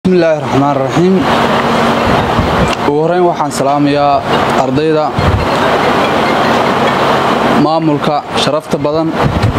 bismillaahi raxmaan raxiim ugu horeyn waxaan salaamayaa ardayda maamulka sharafta badan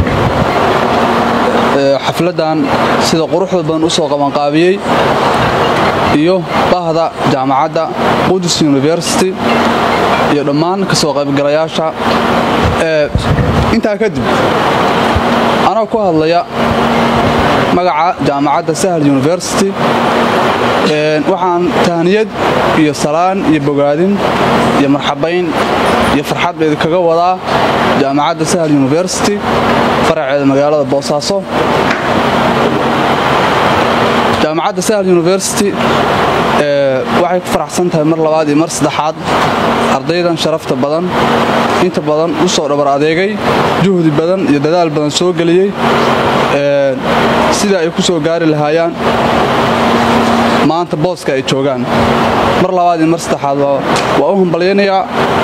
ee xafladdan sida quruxda badan u soo qabanqaabiyey iyo bahda jaamacadda qudus university iyo dhammaan ka soo qaybgalayaasha intaa kadib anoo ku hadlaya magaca jaamacadda sahal university waxaan tahniyad iyo salaan iyo bogaadin iyo marxabayn iyo farxad ba idinkaga wadaa jaamacadda sahal university faraceeda magaalada boosaaso jaamacadda sahal university waxay ku faraxsan tahay mar labaad iyo mar saddexaad ardaydan sharafta badan inta badan u soo dhabar adeegay juhdi badan iyo dadaal badan soo geliyey sida ay ku soo gaari lahaayaan maanta booska ay joogaan mar labaad iyo mar saddexaad waa u hambalyaynayaa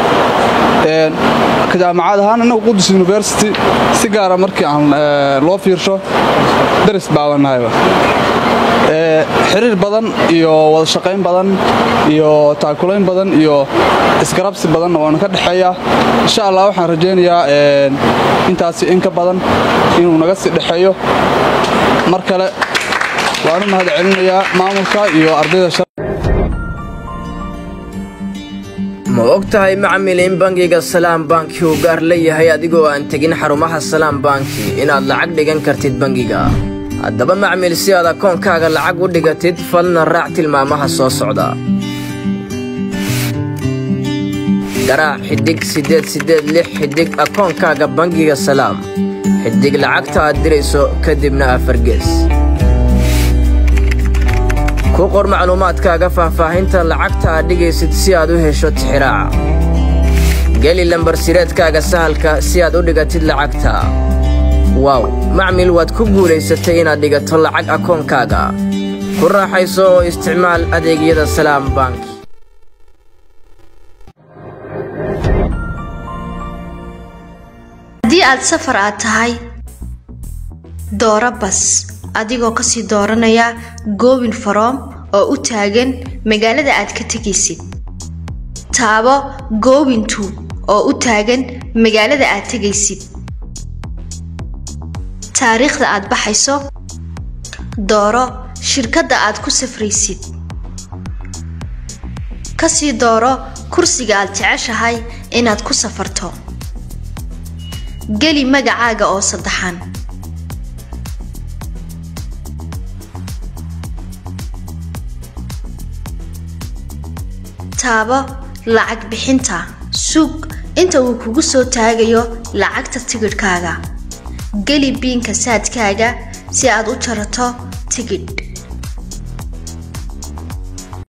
ka jaamacad ahaan innagu qudus university si gaara markii aan loo fiirsho daris baabannahayba xiriir badan iyo wada shaqayn badan iyo taakulayn badan iyo isgarabsi badanna waana ka dhexeeyaa insha allah waxaan rajaynayaa intaasi in ka badan inuu naga sii dhexeeyo mar kale waan u mahad celinayaa maamulka iyo ardayda ma og tahay macmil in bangiga salaam banki uu gaar leeyahay adigoo aan tegin xarumaha salaam banki inaad lacag dhigan kartid bangiga haddaba macmil si aad akoonkaaga lacag u dhigatid falna raac tilmaamaha soo socda garaac xidhig siddeed siddeed lix xidhig akoonkaaga bangiga salaam xidhig lacagta aad dirayso kadibna afargees ku qor macluumaadkaaga faahfaahinta lacagta aad dhigaysid si aad u hesho tixiraaca geli lambarsireedkaaga sahalka si aad u dhigatid lacagta waaw macmil waad ku guulaysatay inaad dhigato lacag akoonkaaga ku raaxayso oo isticmaal adeegyada salaam bank haddii aad safar aad tahay dooro bas adigoo kasii dooranaya goobin faroom oo u taagan magaalada aad ka tegaysid taabo goobintu oo u taagan magaalada aad tegaysid taariikhda aad baxayso dooro shirkadda aad ku safraysid kasii dooro kursiga aad jeceshahay inaad ku safarto geli magacaaga oo saddexan taabo lacag bixinta sug inta uu kugu soo taagayo lacagta tigidhkaaga geli biinka saadkaaga si aad u jarato tigidh